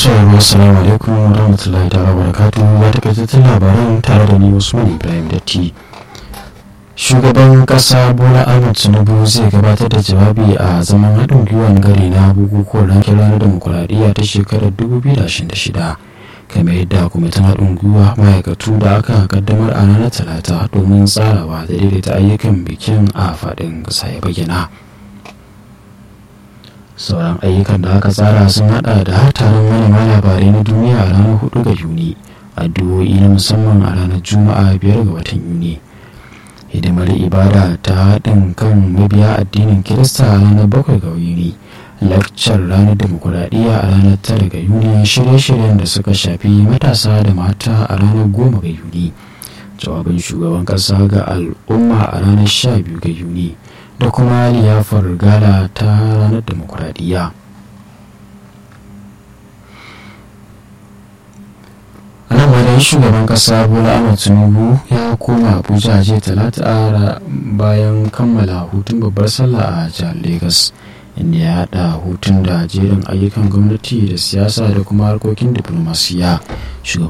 sauraro assalamu alaikum wa rahmatullahi ta'ala wa barakatuhu ya takaitattun labaran tare da ni Usman Ibrahim Datti. Shugaban kasa Bola Ahmed Tinubu zai gabatar da jawabi a zaman haɗin gwiwan gari na bukukuwan rankin ranar demokuraɗiyya ta shekarar 2026 kamar yadda kwamitin haɗin gwiwa ma'aikatu da aka kaddamar a ranar talata domin tsarawa da daidaita ayyukan bikin a faɗin ƙasa ya bayyana. sauran ayyukan da aka tsara sun hada da taron manema labarai na duniya a ranar 4 ga yuni addu'o'i na musamman a ranar juma'a 5 ga watan yuni hidimar ibada ta haɗin kan mabiya addinin kirista a ranar 7 ga yuni lakcar ranar demokuraɗiyya a ranar 9 ga yuni shirye-shiryen da suka shafi matasa da mata a ranar 10 ga yuni jawabin shugaban ƙasa ga al'umma a ranar 12 ga yuni da kuma liyafar gala ta ranar demokuraɗiyya nan bayan shugaban kasa bola ahmed tinubu ya koma abuja jiya talata bayan kammala hutun babbar sallah a jihar lagos inda ya haɗa hutun da jerin ayyukan gwamnati da siyasa da kuma harkokin diplomasiya